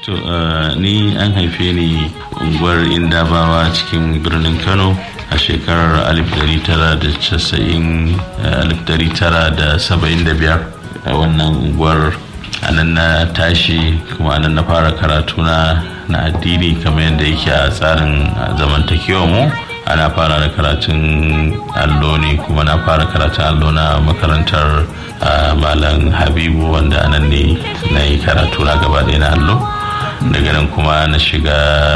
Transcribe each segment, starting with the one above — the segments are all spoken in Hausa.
To, ni an haife ni unguwar Indabawa cikin birnin Kano a shekarar 1975 a wannan unguwar anan na tashi kuma anan na fara karatu na na addini kamar yadda yake a tsarin zamantakewa mu ana fara da karatun allo ne kuma na fara karatun allo na makarantar malam habibu wanda anan ne na yi karatu na gaba ɗaya na allo daga nan kuma na shiga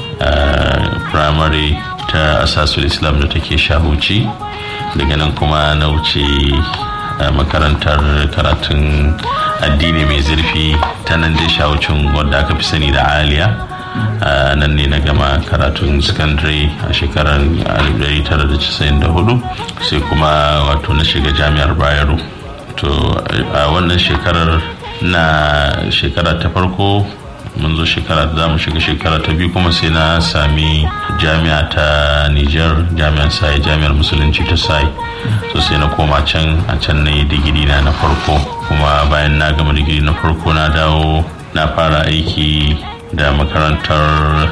primary ta asasul islam da take shahuci daga nan kuma na wuce makarantar karatun addini mai zurfi ta nan dai shahucin wadda aka fi sani da aliya nan ne na gama karatun secondary a shekarar 1994 sai kuma wato na shiga jami'ar bayero to a wannan shekarar na shekara ta farko mun zo shekara za mu shiga shekara ta biyu kuma sai na sami jami'a ta niger jami'ar sai jami'ar musulunci ta sai so sai na koma can a can na yi digiri na na farko kuma bayan na gama digiri na farko na dawo na fara aiki da makarantar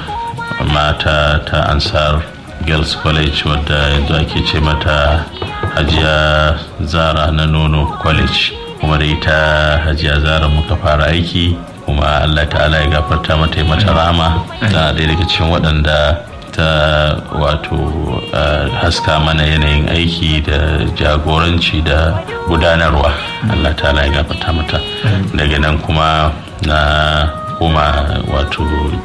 mata ta ansar girls college wadda yanzu ake ce mata hajiya zara na nono college kuma da ita hajiya zara muka fara aiki kuma allah ta'ala ya gafarta mata mata rama tana ɗaya daga cikin waɗanda ta wato haska mana yanayin aiki da jagoranci da gudanarwa allah ta'ala ya gafarta mata daga nan kuma na kuma wato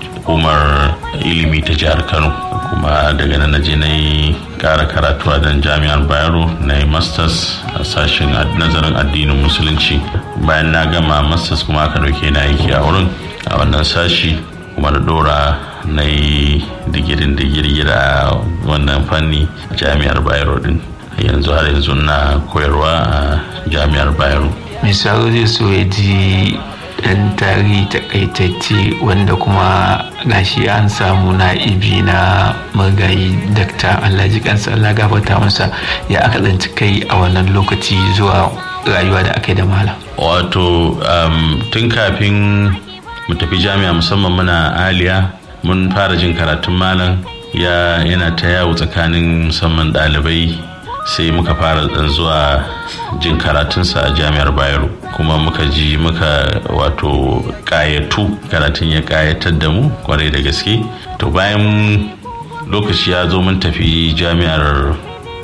hukumar ilimi ta jihar kano kuma daga nan naje na yi kara karatu a dan jami'ar bayero na yi masters a sashen nazarin addinin musulunci bayan na gama masters kuma aka dauke na aiki a wurin a wannan sashi kuma da dora na yi digirin digiri a wannan fanni jami'ar bayero din yanzu har yanzu na koyarwa a jami'ar bayero misali zai so ya ji dan tarihi takaitacce wanda kuma gashi an samu na'ibi na magayi dakta alhaji kansa allah gafarta masa ya aka tsanci kai a wannan lokaci zuwa rayuwa da aka yi da malam wato tun kafin mu tafi jami'a musamman muna aliya mun fara jin karatun malam ya yana ta yawo tsakanin musamman ɗalibai sai muka fara dan zuwa jin karatunsa a jami'ar bayero kuma muka ji muka wato kayatu karatun ya kayatar da mu kwarai da gaske to bayan lokaci ya zo mun tafi jami'ar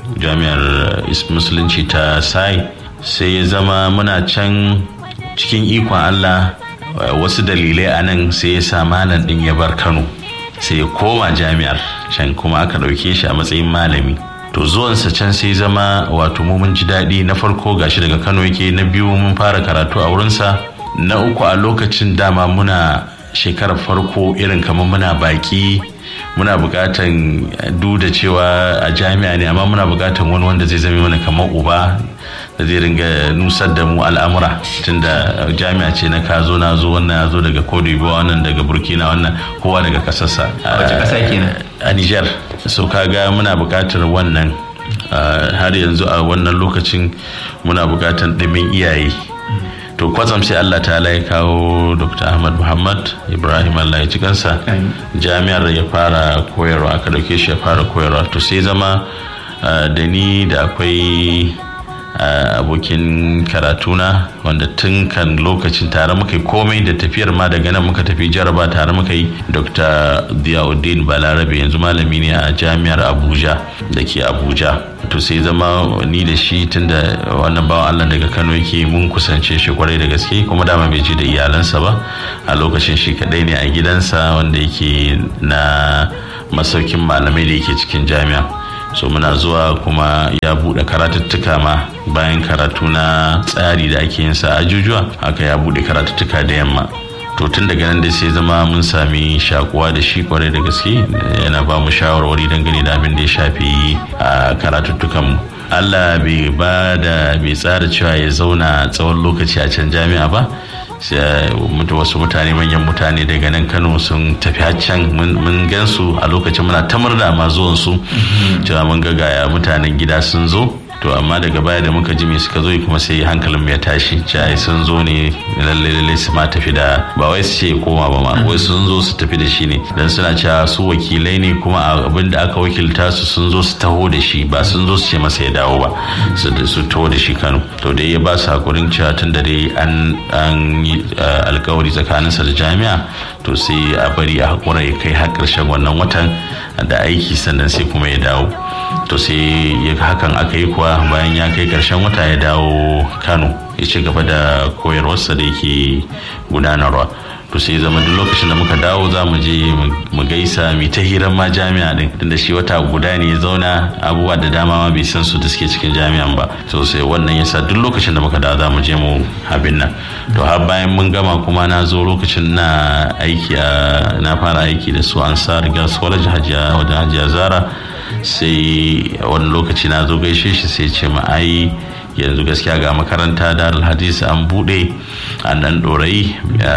jami'ar musulunci ta sai sai ya zama muna can cikin ikon allah wasu dalilai a nan sai ya sa malam din ya bar kano sai ya koma jami'ar can kuma aka ɗauke shi a matsayin malami to zuwansa can sai zama wato mu mun ji daɗi na farko gashi daga kano yake na biyu mun fara karatu a wurinsa na uku a lokacin dama muna shekarar farko irin kamar muna baki muna buƙatan duda cewa a jami'a ne amma muna buƙatan wani wanda zai zame mana kamar uba da zai ringa nusar da mu al'amura tunda jami'a ce na ka zo na zo wannan ya zo daga cote wannan daga burkina wannan kowa daga kasarsa wace ƙasa kenan a niger so kaga muna buƙatar wannan har yanzu a wannan lokacin muna buƙatar ɗimin iyaye to kwatsam sai Allah ta ya kawo Dr. Ahmad Muhammad Ibrahim Allah ya ci kansa jami'ar ya fara koyarwa aka dauke shi ya fara koyarwa to sai zama da ni da akwai abokin karatuna wanda tun kan lokacin tare muka yi komai da tafiyar ma daga nan muka tafi jaraba tare muka yi dr diauddin balarabe yanzu malami ne a jami'ar abuja da ke abuja to sai zama ni da shi tun da wannan bawan allah daga kano yake mun kusance shi kwarai da gaske kuma dama bai je da iyalansa ba a lokacin shi kadai ne a gidansa wanda yake na masaukin malamai da yake cikin jami'a so muna zuwa kuma ya buɗe karatuttuka ma bayan karatu na tsari da ake yin sa ajujuwa haka ya buɗe karatuttuka da yamma to tun daga nan dai sai zama mun sami shakuwa da shi kwarai da gaske yana ba mu shawarwari dangane da abin da ya shafi a karatuttukan mu Allah bai ba da bai tsara cewa ya zauna tsawon lokaci a can jami'a ba wasu mutane manyan mutane daga nan kano sun tafi can mun gansu a lokacin muna ta murna ma zuwan su cewa mun ga gaya mutanen gida sun zo to amma daga baya da muka ji me suka zo kuma sai hankalin ya tashi ce ai sun zo ne lalle lalle su ma tafi da ba wai su ce koma ba ma wai sun zo su tafi da shi ne dan suna cewa su wakilai ne kuma abin da aka wakilta su sun zo su taho da shi ba sun zo su ce masa ya dawo ba su taho da shi Kano to dai ya ba su hakurin cewa tun da dai an an yi alkawari tsakaninsa da jami'a to sai a bari a hakura ya kai har ƙarshen wannan watan da aiki sannan sai kuma ya dawo to sai hakan aka yi kuwa bayan ya kai ƙarshen wata ya dawo kano ya ci gaba da koyarwarsa da yake gudanarwa to sai zama duk lokacin da muka dawo za mu je mu gaisa mu ta hirar ma jami'a din tunda shi wata guda ne ya zauna abubuwa da dama ma bai san su da suke cikin jami'an ba to sai wannan yasa duk lokacin da muka dawo za mu je mu abin nan to har bayan mun gama kuma na zo lokacin na aiki a na fara aiki da su ansar girls college hajiya wajen hajiya zara sai wani lokaci na zo gaishe shi sai ce ma ai yanzu gaskiya ga makaranta darul hadisi an bude a nan dorai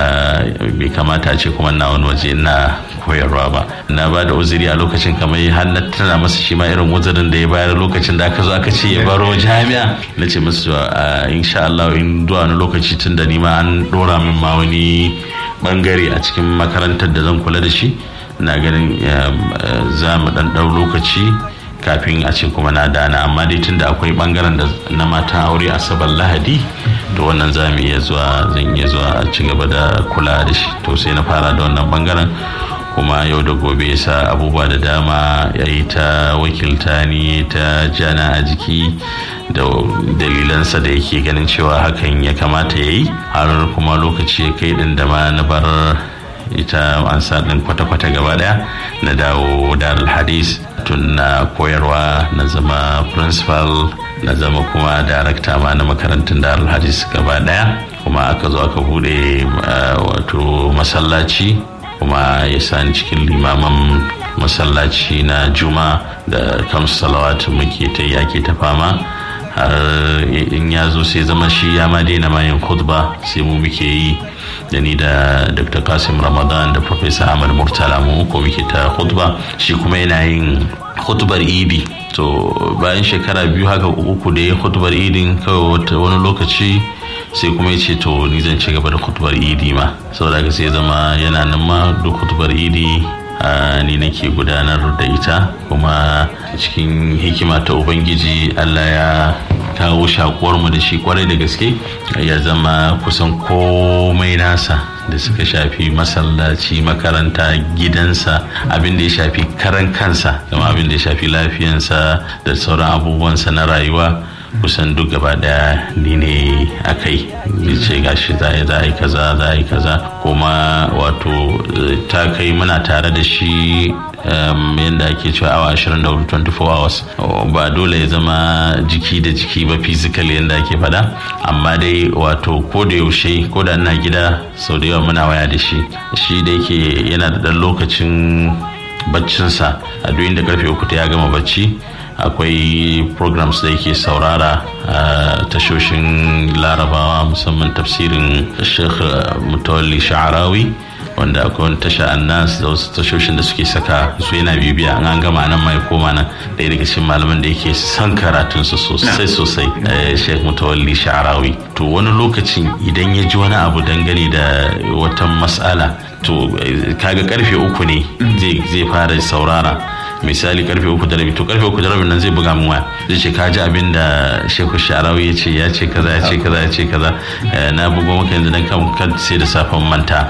bai kamata ce kuma na wani waje na koyarwa ba na ba da uzuri a lokacin kamar har na tana masa shi ma irin uzurin da ya bayar lokacin da aka zo aka ce ya baro jami'a na ce masu insha Allah in zuwa wani lokaci tun da ni ma an dora min ma wani bangare a cikin makarantar da zan kula da shi na ganin za mu dan ɗau lokaci kafin a ce kuma na dana amma dai tunda akwai bangaren da na mata aure asabar lahadi to wannan za mu iya zuwa zan iya zuwa a ci gaba da kula da shi to sai na fara da wannan bangaren kuma yau da gobe ya sa abubuwa da dama ya yi ta wakilta ni ta jana a jiki da dalilansa da yake ganin cewa hakan ya kamata ya yi har kuma lokaci ya kai din da ma na bar ita ansa din kwata-kwata gaba daya na dawo darul hadis tun na koyarwa na zama principal na zama kuma darakta ma na makarantun darul hadis gaba daya kuma aka zo aka bude wato masallaci kuma ya sani cikin limaman masallaci na juma da kamsu salawatu muke ta yake ta fama har in ya zo sai zama shi ya ma daina mayin khutba sai mu muke yi da ni da dr kasim ramadan da professor ahmad murtala mu ko muke ta khutba shi kuma yana yin khutbar idi to bayan shekara biyu haka uku da ya khutbar idin kawai wani lokaci sai kuma ya ce to ni zan ci gaba da khutbar idi ma saboda haka sai zama yana nan ma duk khutbar idi ni nake gudanar da ita kuma cikin hikima ta ubangiji allah ya kawo shakuwar mu da shi kwarai da gaske ya zama kusan komai nasa da suka shafi masallaci makaranta gidansa abin da ya shafi karan kansa kama abin da ya shafi lafiyansa da sauran abubuwansa na rayuwa kusan duk gaba daya ni ne a kai ce gashi za a yi kaza za a yi kaza kuma wato ta kai muna tare da shi yadda ake cewa awa 24 24 hours ba dole ya zama jiki da jiki ba physical yadda ake fada amma dai wato ko da yaushe ko da ina gida sau da yawa muna waya da shi shi da yake yana da ɗan lokacin baccinsa a duk inda karfe uku ta ya gama bacci akwai programs da yake saurara a tashoshin larabawa musamman tafsirin sheikh mutawalli sha'arawi wanda akwai wani tasha annas da wasu tashoshin da suke saka su yana bibiya an gama nan mai koma nan ɗaya daga cikin malaman da yake son karatunsu sosai sosai sheikh mutawalli sha'arawi to wani lokacin idan ya ji wani abu dangane da wata mas'ala to kaga karfe uku ne zai fara saurara misali karfe uku da rabi to karfe uku da rabi nan zai buga min waya zai ce ka ji abin da shehu sharawi ya ce ya ce kaza ya ce kaza ya ce kaza na bugo maka yanzu dan kan sai da safan manta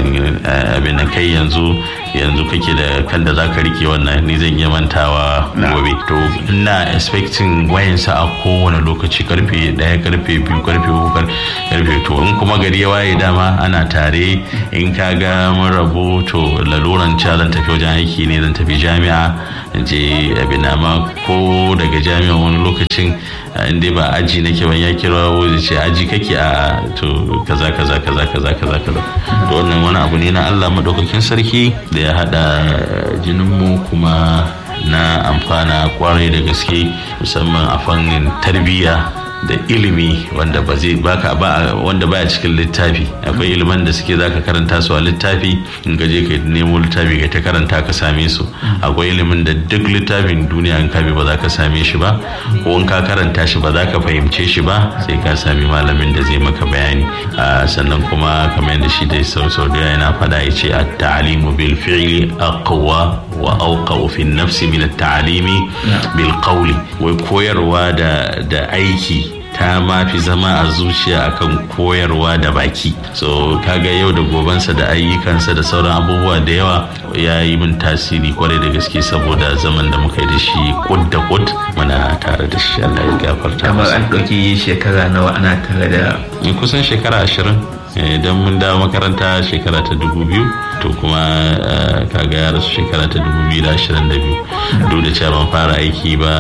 abin nan kai yanzu yanzu kake da kan da zaka rike wannan ni zan iya mantawa gobe to ina expecting wayansa a kowane lokaci karfe daya karfe biyu karfe uku karfe to in kuma gari ya waye dama ana tare in ka ga mun rabu to laluran ca zan tafi wajen aiki ne zan tafi jami'a je abin ma ko daga jami'a wani lokacin inda ba aji nake ban ya kira zai ce aji kake a to kaza kaza kaza kaza kaza kaza to wannan wani abu ne na Allah madaukakin sarki da ya hada jinin mu kuma na amfana kwarai da gaske musamman a fannin tarbiyya da ilimi wanda ba zai baka ba wanda baya cikin littafi akwai iliman da suke zaka karanta su a littafi in ka je ka nemo littafi ka ta karanta ka same su akwai ilimin da duk littafin duniya in ka bi ba za ka same shi ba ko in ka karanta shi ba za ka fahimce shi ba sai ka sami malamin da zai maka bayani sannan kuma kamar yadda shi dai sau sau da yana faɗa ya ce at-ta'limu bil fi'li aqwa wa awqa fi nafsi min at-ta'limi bil qawli wai koyarwa da da aiki ta ma fi zama a zuciya akan koyarwa da baki so kaga yau da gobansa da ayyukansa da sauran abubuwa da yawa ya yi min tasiri kwarai da gaske saboda zaman da muka yi da shi kud da kud muna tare da shi Allah ya gafarta kamar an ɗauki shekara nawa ana tare da kusan shekara ashirin idan mun dawo makaranta shekara ta dubu biyu to kuma kaga ya rasu shekara ta dubu biyu da ashirin da biyu duk da cewa ban fara aiki ba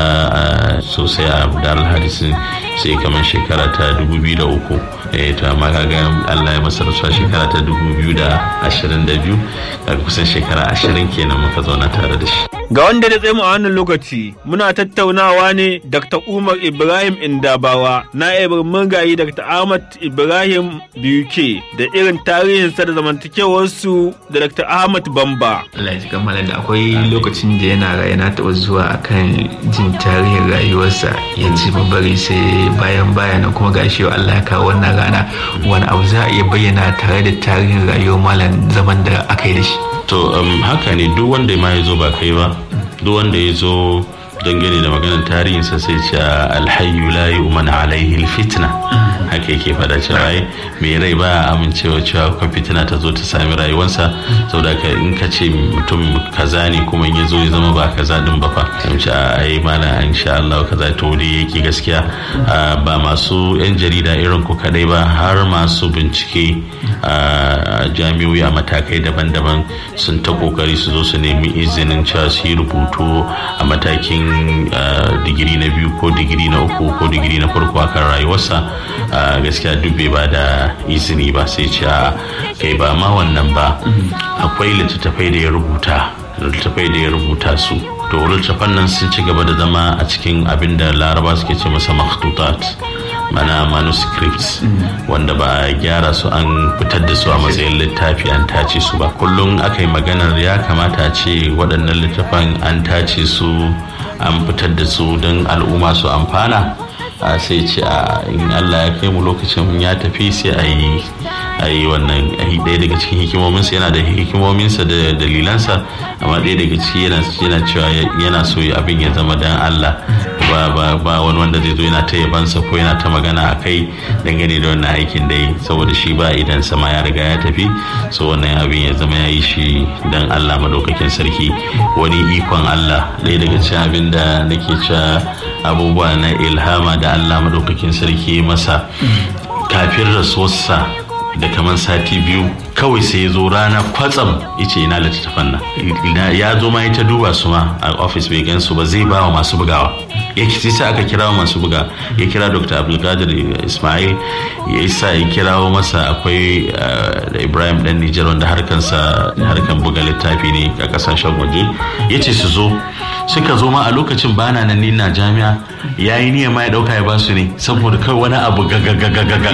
sosai a darul hadisin sai kamar shekara ta dubu biyu da uku to amma kaga Allah ya masa rasuwa shekara ta dubu biyu da ashirin da biyu kaga kusan shekara ashirin kenan muka zauna tare da shi Ga wanda da tsaye a wannan lokaci muna tattaunawa ne Dr. Umar Ibrahim Indabawa na murgayi Dr. Ahmad Ibrahim BUK da irin tarihinsa da zamantakewarsu da Dr. Ahmad Bamba. Allah ya kammala da akwai lokacin da yana raye na taɓa zuwa akan jin tarihin rayuwarsa ya ce bari sai bayan bayan kuma gashi Allah ya kawo wannan rana wani abu za a iya bayyana tare da tarihin rayuwar malam zaman da aka yi da shi. to um, haka ne duk wanda ma ya zo ba kai ba duk wanda ya zo dangane da maganar tarihinsa sai ce alhayu la yu'man alaihi fitna haka yake fada cewa ai mai rai ba amincewa cewa ko fitina ta zo ta sami rayuwarsa saboda ka in ka ce mutum kaza ne kuma in ya zo ya zama ba kaza din ba fa sai ce ai mana insha Allah kaza to dai yake gaskiya ba masu yan jarida irin ku kadai ba har masu bincike a jami'o'i a matakai daban-daban sun ta kokari su zo su nemi izinin cewa su yi rubutu a matakin digiri na biyu ko digiri na uku ko digiri na farko akan rayuwarsa gaskiya duk bai ba da izini ba sai ce a kai ba ma wannan ba akwai littattafai da ya rubuta littattafai da ya rubuta su to littattafan nan sun ci gaba da zama a cikin abin da laraba suke ce masa makhtutat mana manuscripts wanda ba a gyara su an fitar da su a matsayin littafi an tace su ba kullum aka yi maganar ya kamata ce waɗannan littafan an tace su an fitar da su don al'umma su amfana a sai ce a in allah ya kai mu lokacin ya tafi sai a yi a yi wannan ɗaya daga cikin hikimominsa yana da hikimominsa da dalilansa amma ɗaya daga ciki yana cewa yana so abin ya zama dan allah ba ba ba wani wanda zai zo yana ta yabansa ko yana ta magana a kai dangane da wannan aikin da yi saboda shi ba idan sama ya riga ya tafi so wannan abin ya zama ya yi shi dan allah madaukakin sarki wani ikon allah ɗaya daga cikin abin da nake cewa abubuwa na ilhama da allah madaukakin sarki masa kafin rasuwarsa da kamar sati biyu kawai sai ya zo rana kwatsam ya ce ina littattafan nan ya zo ma ya ta duba su ma a ofis bai gan su ba zai ba wa masu bugawa ya sai aka kira masu buga ya kira dr abdulkadir ismail ya isa ya kirawo masa akwai da ibrahim dan nijar wanda harkansa harkan buga littafi ne a kasashen waje ya ce su zo suka zo ma a lokacin bana nan ni na jami'a ya yi niyya ma ya dauka ya basu ne saboda kai wani abu gagagagagaga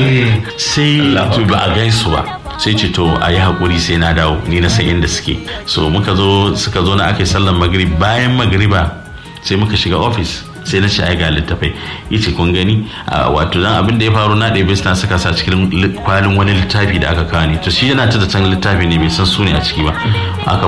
sai ba a gaisu ba sai ce to a yi haƙuri sai na dawo ni na san inda suke so muka zo suka zo na aka yi sallan magrib bayan magriba sai muka shiga ofis sai na ce ai ga littafai yace kun gani wato dan abin da ya faru na ɗaya suna saka sa cikin kwalin wani littafi da aka kawo ne to shi yana ta da can littafi ne bai san su ne a ciki ba aka